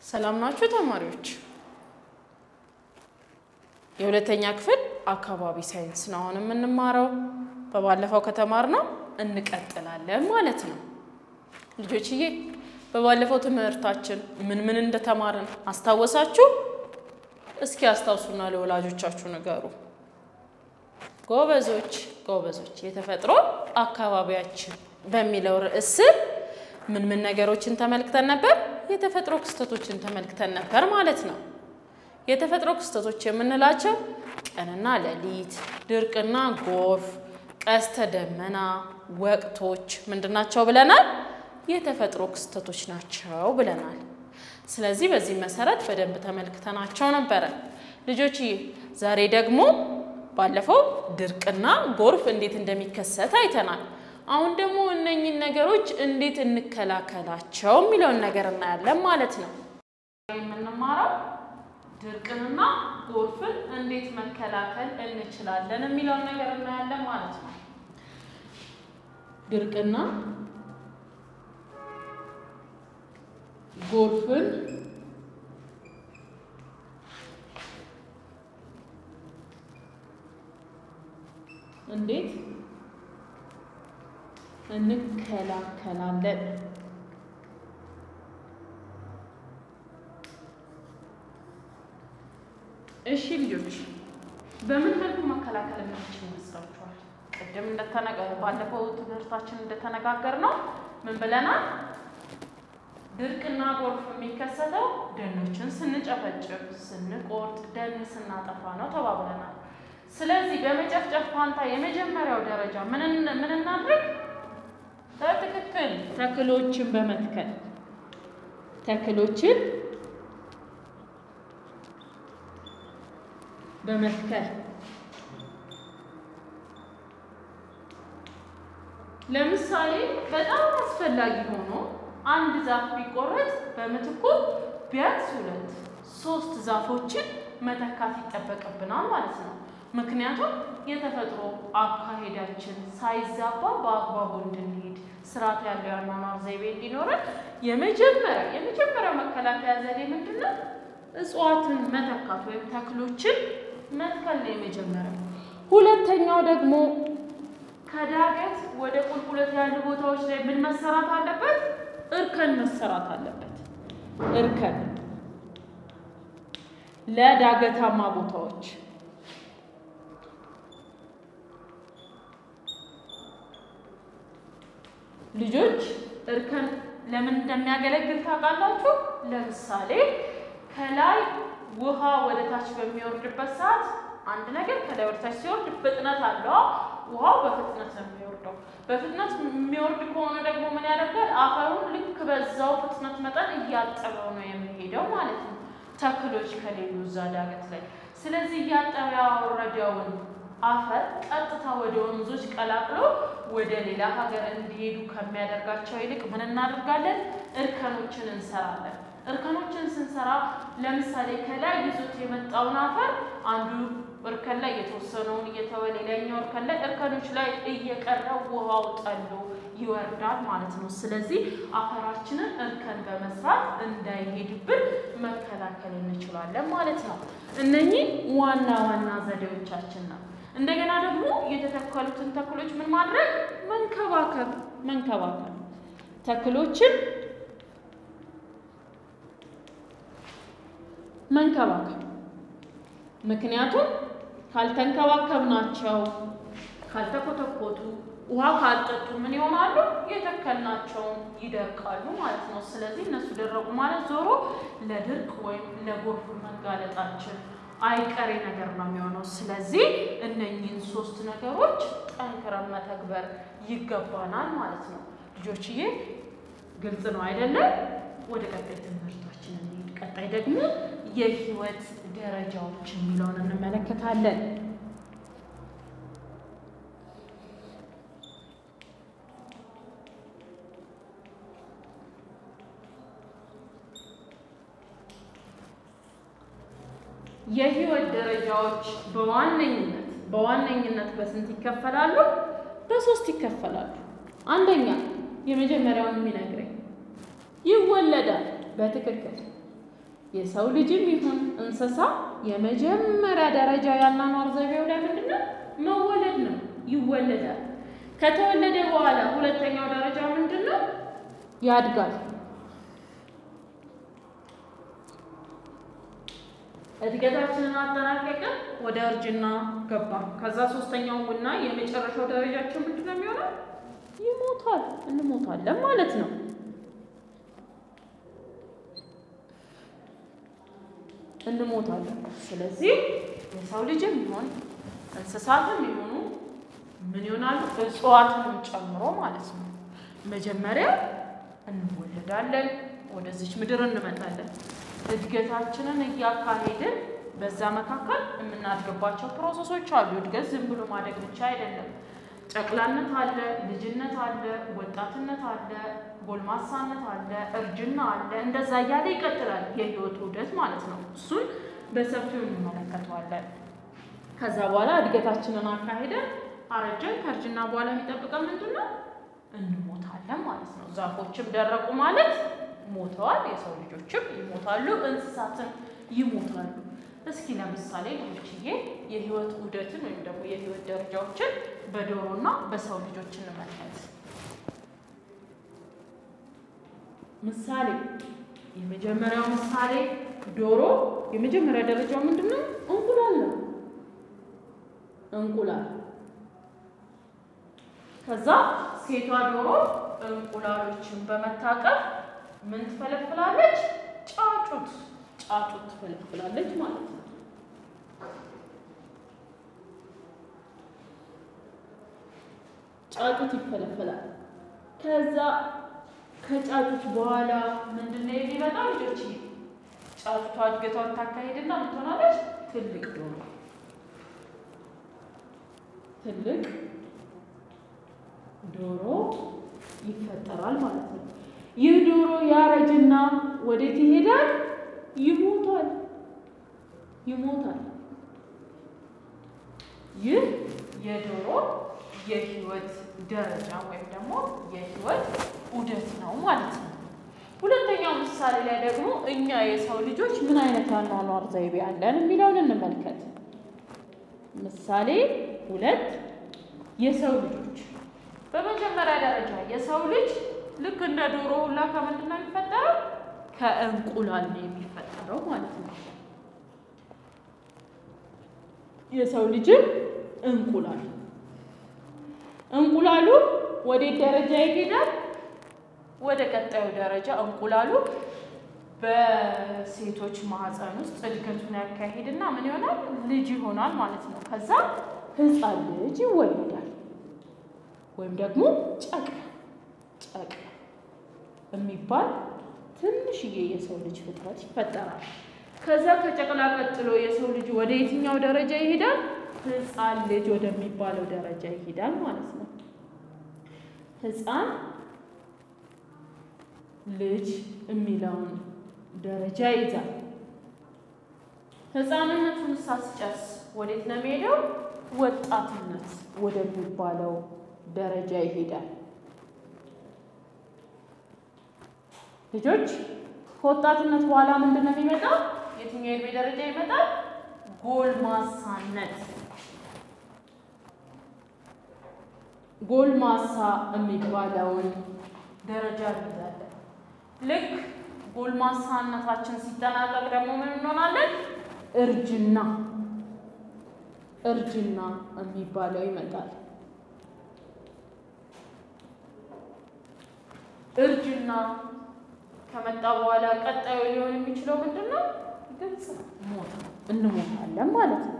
ሰላም ናችሁ ተማሪዎች? የሁለተኛ ክፍል አካባቢ ሳይንስ ነው አሁን የምንማረው። በባለፈው ከተማርነው እንቀጥላለን ማለት ነው። ልጆችዬ በባለፈው ትምህርታችን ምን ምን እንደተማርን አስታወሳችሁ? እስኪ አስታውሱና ለወላጆቻችሁ ንገሩ። ጎበዞች ጎበዞች። የተፈጥሮ አካባቢያችን በሚለው ርዕስ ስር ምን ምን ነገሮችን ተመልክተን ነበር? የተፈጥሮ ክስተቶችን ተመልክተን ነበር ማለት ነው። የተፈጥሮ ክስተቶች የምንላቸው ቀንና ሌሊት፣ ድርቅና ጎርፍ፣ ቀስተ ደመና፣ ወቅቶች ምንድናቸው ብለናል? የተፈጥሮ ክስተቶች ናቸው ብለናል። ስለዚህ በዚህ መሰረት በደንብ ተመልክተናቸው ነበረ። ልጆችዬ ዛሬ ደግሞ ባለፈው ድርቅና ጎርፍ እንዴት እንደሚከሰት አይተናል። አሁን ደግሞ እነኝን ነገሮች እንዴት እንከላከላቸው የሚለውን ነገር እናያለን ማለት ነው። የምንማረው ድርቅንና ጎርፍን እንዴት መከላከል እንችላለን የሚለውን ነገር እናያለን ማለት ነው። ድርቅና ጎርፍን እንዴት እንከላከላለን? እሺ ልጆች በምን መልኩ መከላከል የምንችል ይመስላችኋል? ቅድም ባለፈው ትምህርታችን እንደተነጋገር ነው ምን ብለናል? ድርቅና ጎርፍ የሚከሰተው ደኖችን ስንጨፈጭፍ፣ ስንቆርጥ፣ ደን ስናጠፋ ነው ተባብለናል። ስለዚህ በመጨፍጨፍ ፋንታ የመጀመሪያው ደረጃ ምን እናድርግ? በትክክል ተክሎችን በመትከል ተክሎችን በመትከል ለምሳሌ በጣም አስፈላጊ ሆኖ አንድ ዛፍ ቢቆረጥ በምትኩ ቢያንስ ሁለት ሶስት ዛፎችን መተካት ይጠበቅብናል ማለት ነው። ምክንያቱም የተፈጥሮ አካሄዳችን ሳይዛባ በአግባቡ እንድንሄድ ስርዓት ያለው የአኗኗር ዘይቤ እንዲኖረን የመጀመሪያ የመጀመሪያው መከላከያ ዘዴ ምንድን ነው? እጽዋትን መተካት ወይም ተክሎችን መትከል ነው የመጀመሪያው። ሁለተኛው ደግሞ ከዳገት ወደ ቁልቁለት ያሉ ቦታዎች ላይ ምን መሰራት አለበት? እርከን መሰራት አለበት። እርከን ለዳገታማ ቦታዎች ልጆች እርከን ለምን እንደሚያገለግል ታውቃላችሁ? ለምሳሌ ከላይ ውሃ ወደ ታች በሚወርድበት ሰዓት አንድ ነገር ከላይ ወደ ታች ሲወርድ ፍጥነት አለው። ውሃው በፍጥነት ነው የሚወርደው። በፍጥነት የሚወርድ ከሆነ ደግሞ ምን ያደርጋል? አፈሩን ልክ በዛው ፍጥነት መጠን እያጠበው ነው የሚሄደው ማለት ነው፣ ተክሎች ከሌሉ እዛ ዳገት ላይ። ስለዚህ እያጠበ ያወረደውን አፈር ቀጥታ ወደ ወንዞች ቀላቅሎ ወደ ሌላ ሀገር እንዲሄዱ ከሚያደርጋቸው ይልቅ ምን እናደርጋለን? እርከኖችን እንሰራለን። እርከኖችን ስንሰራ ለምሳሌ ከላይ ይዞት የመጣውን አፈር አንዱ እርከን ላይ የተወሰነውን እየተወ ሌላኛው እርከን ላይ እርከኖች ላይ እየቀረ ውሃው ጠሎ ይወርዳል ማለት ነው። ስለዚህ አፈራችንን እርከን በመስራት እንዳይሄድብን መከላከል እንችላለን ማለት ነው። እነኚህ ዋና ዋና ዘዴዎቻችን ነው። እንደገና ደግሞ የተተከሉትን ተክሎች ምን ማድረግ መንከባከብ መንከባከብ ተክሎችን መንከባከብ ምክንያቱም ካልተንከባከብናቸው ካልተኮተኮቱ ውሃ ካልጠጡ ምን ይሆናሉ? የተከልናቸውን ይደርቃሉ ማለት ነው። ስለዚህ እነሱ ደረቁ ማለት ዞሮ ለድርቅ ወይም ለጎርፍ መጋለጣችን አይቀሬ ነገር ነው የሚሆነው። ስለዚህ እነኚህን ሶስት ነገሮች ጠንክረን መተግበር ይገባናል ማለት ነው። ልጆችዬ ግልጽ ነው አይደለም? ወደ ቀጣይ ትምህርታችን እንሂድ። ቀጣይ ደግሞ የህይወት ደረጃዎች የሚለውን እንመለከታለን። የህይወት ደረጃዎች በዋነኝነት በዋነኝነት በስንት ይከፈላሉ? በሶስት ይከፈላሉ። አንደኛ የመጀመሪያውን የሚነግረኝ ይወለዳል። በትክክል የሰው ልጅም ይሁን እንስሳ የመጀመሪያ ደረጃ ያኗኗር ዘይቤው ላይ ምንድን ነው? መወለድ ነው። ይወለዳል። ከተወለደ በኋላ ሁለተኛው ደረጃ ምንድን ነው? ያድጋል። እድገታችንን አጠናቀቅን፣ ወደ እርጅና ገባ። ከዛ ሶስተኛው እና የመጨረሻው ደረጃችን ምንድን ነው የሚሆነው? ይሞታል። እንሞታለን ማለት ነው። እንሞታለን። ስለዚህ የሰው ልጅም ይሆን እንስሳትም ይሆኑ ምን ይሆናሉ? እጽዋትንም ጨምሮ ማለት ነው። መጀመሪያ እንወለዳለን፣ ወደዚች ምድር እንመጣለን። እድገታችንን እያካሄድን በዛ መካከል የምናድግባቸው ፕሮሰሶች አሉ። እድገት ዝም ብሎ ማደግ ብቻ አይደለም። ጨቅላነት አለ፣ ልጅነት አለ፣ ወጣትነት አለ፣ ጎልማሳነት አለ፣ እርጅና አለ። እንደዛ እያለ ይቀጥላል የህይወት ውደት ማለት ነው። እሱን በሰፊው እንመለከተዋለን። ከዛ በኋላ እድገታችንን አካሄደን አረጀን። ከእርጅና በኋላ የሚጠብቀን ምንድን ነው? እንሞታለን ማለት ነው። ዛፎችም ደረቁ ማለት ሞተዋል። የሰው ልጆችም ይሞታሉ፣ እንስሳትም ይሞታሉ። እስኪ ለምሳሌ ልጆችዬ የህይወት ውደትን ወይም ደግሞ የህይወት ደረጃዎችን በዶሮና በሰው ልጆች እንመልከት። ምሳሌ የመጀመሪያው ምሳሌ ዶሮ የመጀመሪያ ደረጃው ምንድን ነው? እንቁላል ነው። እንቁላል ከዛ ሴቷ ዶሮ እንቁላሎችን በመታቀፍ ምን ትፈለፍላለች? ጫጩት ጫጩት ትፈለፍላለች ማለት ነው። ጫጩት ይፈለፈላል። ከዛ ከጫጩት በኋላ ምንድን ነው የሚመጣው? ልጆች ጫጩቷ እድገቷን ታካሄድና ምን ትሆናለች? ትልቅ ዶሮ ትልቅ ዶሮ ይፈጠራል ማለት ነው። ይህ ዶሮ ያረጅና ወዴት ይሄዳል? ይሞታል ይሞታል። ይህ የዶሮ የህይወት ደረጃ ወይም ደግሞ የህይወት ዑደት ነው ማለት ነው። ሁለተኛው ምሳሌ ላይ ደግሞ እኛ የሰው ልጆች ምን አይነት ያኗኗር ዘይቤ አለን የሚለውን እንመልከት። ምሳሌ ሁለት የሰው ልጆች በመጀመሪያ ደረጃ የሰው ልጅ ልክ እንደ ዶሮ ሁላ ከምንድን ነው የሚፈጠረው? ከእንቁላል ነው የሚፈጠረው ማለት ነው። የሰው ልጅም እንቁላል እንቁላሉ ወዴት ደረጃ ይሄዳል? ወደ ቀጣዩ ደረጃ እንቁላሉ በሴቶች ማህፀን ውስጥ እድገቱን ያካሄድና ምን ይሆናል? ልጅ ይሆናል ማለት ነው። ከዛ ህፃን ልጅ ይወለዳል ወይም ደግሞ ጨቅላ ጨቅላ የሚባል ትንሽዬ የሰው ልጅ ፍጥረት ይፈጠራል። ከዛ ከጨቅላ ቀጥሎ የሰው ልጅ ወደ የትኛው ደረጃ ይሄዳል? ህፃን ልጅ ወደሚባለው ደረጃ ይሄዳል ማለት ነው። ህፃን ልጅ የሚለውን ደረጃ ይዛል። ህፃንነቱን ሳስጨርስ ወዴት ነው የሚሄደው? ወጣትነት ወደሚባለው ደረጃ ይሄዳል። ልጆች ከወጣትነት በኋላ ምንድን ነው የሚመጣው? የትኛው የእድሜ ደረጃ ይመጣል? ጎልማሳነት። ጎልማሳ የሚባለውን ደረጃ እንይዛለን። ልክ ጎልማሳነታችን ሲጠናቀቅ ደግሞ ምን እንሆናለን? እርጅና እርጅና የሚባለው ይመጣል። እርጅና ከመጣ በኋላ ቀጣዩ ሊሆን የሚችለው ምንድን ነው? ግልጽ ነው፣ ሞት ነው። እንሞታለን ማለት ነው።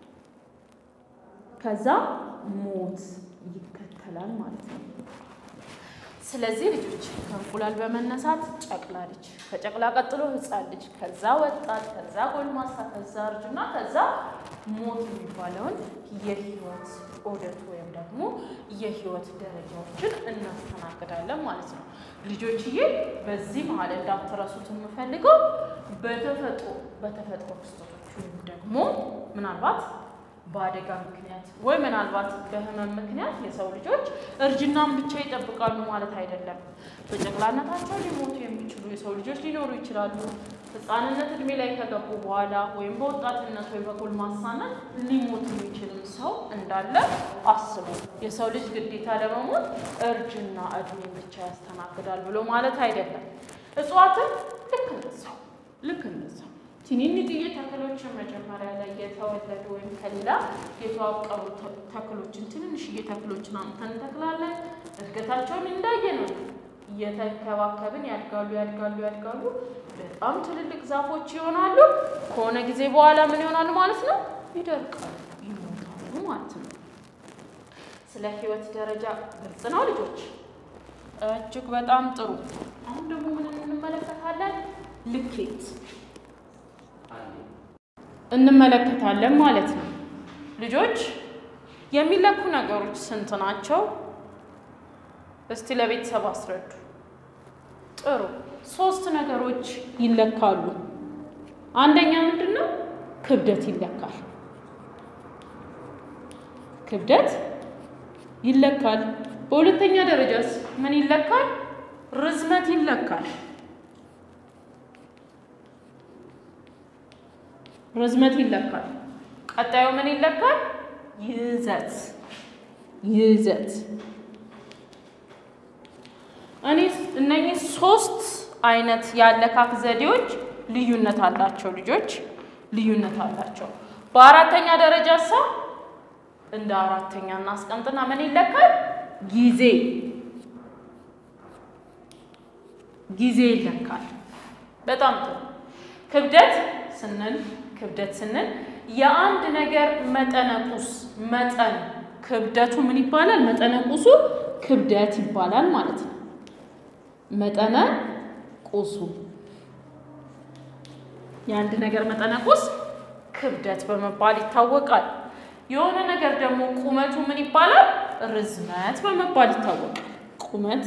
ከዛ ሞት ይከተላል ማለት ነው። ስለዚህ ልጆች ከእንቁላል በመነሳት ጨቅላ ልጅ፣ ከጨቅላ ቀጥሎ ህፃን ልጅ፣ ከዛ ወጣት፣ ከዛ ጎልማሳ፣ ከዛ እርጅና፣ ከዛ ሞት የሚባለውን የህይወት ዑደት ወይም ደግሞ የህይወት ደረጃዎችን እናስተናግዳለን ማለት ነው። ልጆችዬ በዚህ መሀል እንዳትረሱት የምፈልገው በተፈጥሮ በተፈጥሮ ክስተቶች ወይም ደግሞ ምናልባት በአደጋ ምክንያት ወይ ምናልባት በህመም ምክንያት የሰው ልጆች እርጅናን ብቻ ይጠብቃሉ ማለት አይደለም። በጨቅላነታቸው ሊሞቱ የሚችሉ የሰው ልጆች ሊኖሩ ይችላሉ። ህፃንነት እድሜ ላይ ከገቡ በኋላ ወይም በወጣትነት ወይም በጎልማሳነት ሊሞት የሚችልም ሰው እንዳለ አስቡ። የሰው ልጅ ግዴታ ለመሞት እርጅና እድሜ ብቻ ያስተናግዳል ብሎ ማለት አይደለም። እጽዋትም ልክ እንደዛው ልክ እንደዛው ትንንጥዬ ተክሎችን መጀመሪያ ላይ የተወለዱ ወይም ከሌላ የተዋቀሩ ተክሎችን ትንንሽዬ ተክሎችን አምጥተን እንተክላለን። እድገታቸውን እንዳየ ነው እየተንከባከብን ያድጋሉ ያድጋሉ ያድጋሉ። በጣም ትልልቅ ዛፎች ይሆናሉ። ከሆነ ጊዜ በኋላ ምን ይሆናሉ ማለት ነው? ይደርቃሉ፣ ይሞታሉ ማለት ነው። ስለ ህይወት ደረጃ ግልጽ ነው ልጆች? እጅግ በጣም ጥሩ። አሁን ደግሞ ምን እንመለከታለን? ልኬት እንመለከታለን ማለት ነው። ልጆች የሚለኩ ነገሮች ስንት ናቸው? እስቲ ለቤተሰብ አስረዱ። ጥሩ ሶስት ነገሮች ይለካሉ። አንደኛ ምንድን ነው? ክብደት ይለካል። ክብደት ይለካል። በሁለተኛ ደረጃስ ምን ይለካል? ርዝመት ይለካል። ርዝመት ይለካል። ቀጣዩ ምን ይለካል? ይዘት ይዘት እኔ እነኚህ ሶስት አይነት የአለካክ ዘዴዎች ልዩነት አላቸው። ልጆች ልዩነት አላቸው። በአራተኛ ደረጃ ሳ እንደ አራተኛ እናስቀምጥና ምን ይለካል? ጊዜ ጊዜ ይለካል። በጣም ጥሩ። ክብደት ስንል ክብደት ስንል የአንድ ነገር መጠነቁስ መጠን ክብደቱ ምን ይባላል? መጠነቁሱ ክብደት ይባላል ማለት ነው። መጠነ ቁሱ የአንድ ነገር መጠነ ቁስ ክብደት በመባል ይታወቃል። የሆነ ነገር ደግሞ ቁመቱ ምን ይባላል? ርዝመት በመባል ይታወቃል። ቁመት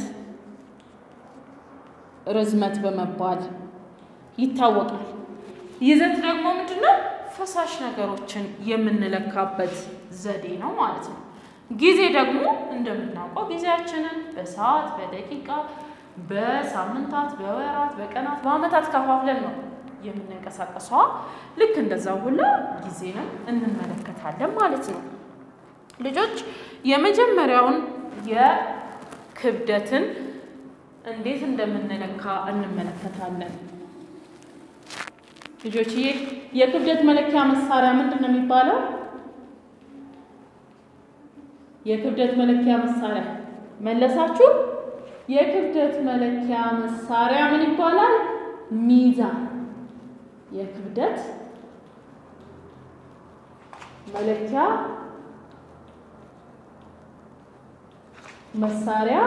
ርዝመት በመባል ይታወቃል። ይዘት ደግሞ ምንድን ነው? ፈሳሽ ነገሮችን የምንለካበት ዘዴ ነው ማለት ነው። ጊዜ ደግሞ እንደምናውቀው ጊዜያችንን በሰዓት፣ በደቂቃ፣ በሳምንታት፣ በወራት፣ በቀናት፣ በዓመታት ከፋፍለን ነው የምንንቀሳቀሰዋ። ልክ እንደዛ ሁላ ጊዜንም እንመለከታለን ማለት ነው። ልጆች የመጀመሪያውን የክብደትን እንዴት እንደምንለካ እንመለከታለን። ልጆችዬ የክብደት መለኪያ መሳሪያ ምንድን ነው የሚባለው? የክብደት መለኪያ መሳሪያ መለሳችሁ? የክብደት መለኪያ መሳሪያ ምን ይባላል? ሚዛን። የክብደት መለኪያ መሳሪያ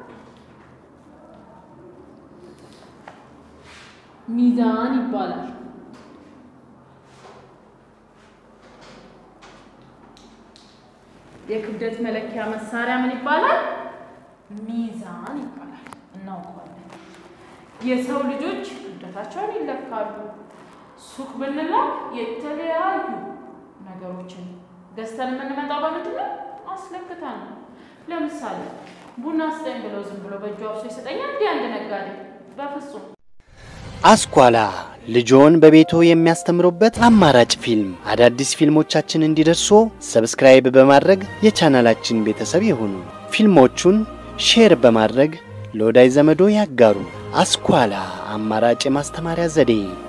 ሚዛን ይባላል። የክብደት መለኪያ መሳሪያ ምን ይባላል? ሚዛን ይባላል። እናውቀዋለን። የሰው ልጆች ክብደታቸውን ይለካሉ። ሱቅ ብንላክ የተለያዩ ነገሮችን ገዝተን የምንመጣው በምንድን ነው? አስለክተን ነው። ለምሳሌ ቡና ስጠኝ ብለው ዝም ብሎ በእጁ አብሶ ይሰጠኛል እንዲህ አንድ ነጋዴ? በፍጹም አስኳላ ልጆን በቤቶ የሚያስተምሩበት አማራጭ ፊልም። አዳዲስ ፊልሞቻችን እንዲደርሱ ሰብስክራይብ በማድረግ የቻናላችን ቤተሰብ ይሁኑ። ፊልሞቹን ሼር በማድረግ ለወዳጅ ዘመዶ ያጋሩ። አስኳላ አማራጭ የማስተማሪያ ዘዴ